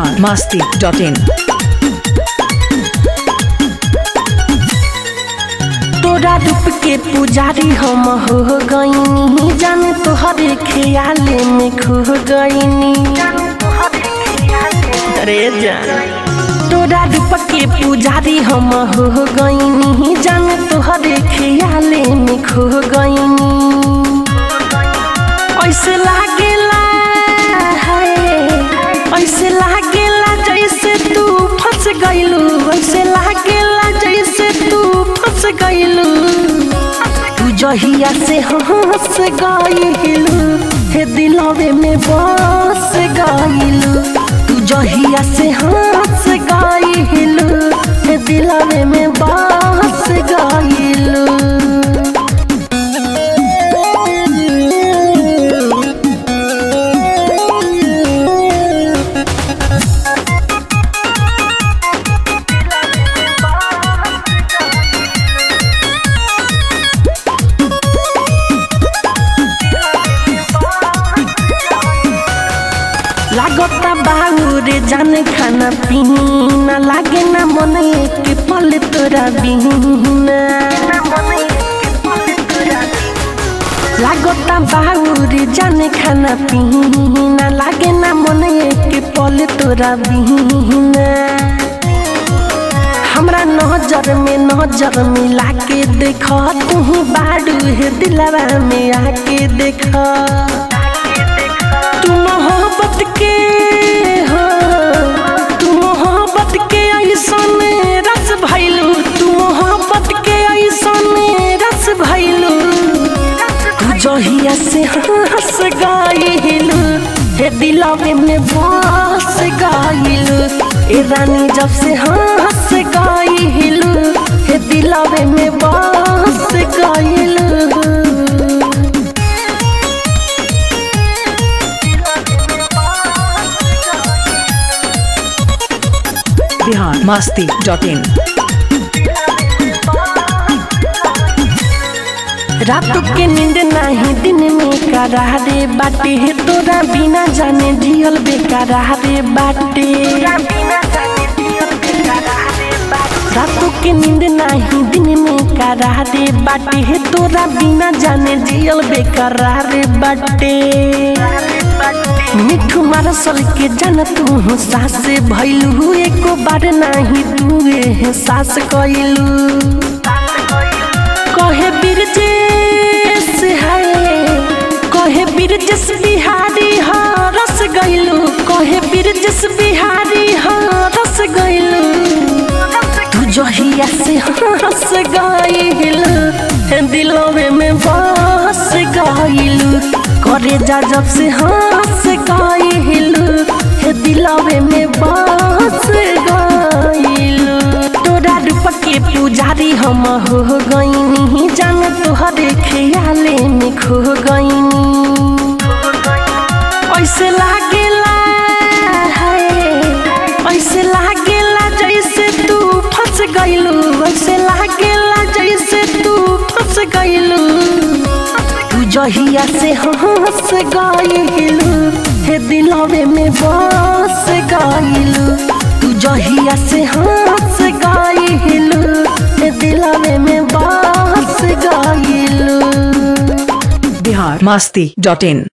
Bihar Masti dot in तोरा रूप के पुजारी हम हो गईनी जान तोहरे ख्याले में खो गईनी अरे जान तोरा रूप के पुजारी हम हो गईनी जान तोहरे ख्याले में खो गईनी ऐसे लागेला है ऐसे लागेला जैसे तू फंस गइलू ऐसे लागेला जैसे तू फंस गइलू तू जहिया से हंस गइलू हे दिलवे में बस गइलू तू जहिया से हंस गइलू हे दिलवे में बस गइलू लागता बाउरे जाने खाना पीना लागे ना मन एक पल तोरा बिना लागता बाउरे जाने खाना पीना लागे ना मन एक पल तोरा बिना हमरा नजर में नजर मिला के देख तू बाडू है दिलवा में आके देख तू मोहब्बत के हो तू मोहब्बत के ऐसन रस भैलू तू मोहब्बत के ऐसन रस भैलू तू जहिया से हंस गइलू हे दिलवे में बस गइलू ए रानी जब से हंस गइलू हे दिलवे में बस गइलू बिहार मस्ती डॉट इन रात के नींद नाही दिन में करारे बाटे हे तोरा बिना जाने जियल बेकारे बाटे रात के नींद नाही दिन में करारे बाटे हे तोरा बिना जाने जियल बेकारे बाटे मिठू मारसल के जान तू सास भैलू एको बार नाही तू सास कैलू कहे बिरजेश है कहे बिरजेश बिहारी हाँ रस गइलू कहे बिरजेश बिहारी हाँ रस गइलू तू जहिया से हंस गइलू हे दिलवे में बस गइलू करे जा जब से हंस गइलू हे दिलवे में बस गइलू तोरा रूप के पुजारी हम हो गईनी जान तोहरे ख्याले में खो गईनी ऐसे लागेला है ऐसे लागेला जैसे तू फंस गइलू ऐसे लागेला जैसे तू फंस गइलू तू जहिया से हंस गइलू हे दिलवे में बस गइलू तू जहिया से हंस गइलू हे दिलवे में बस गइलू बिहार मस्ती डॉट इन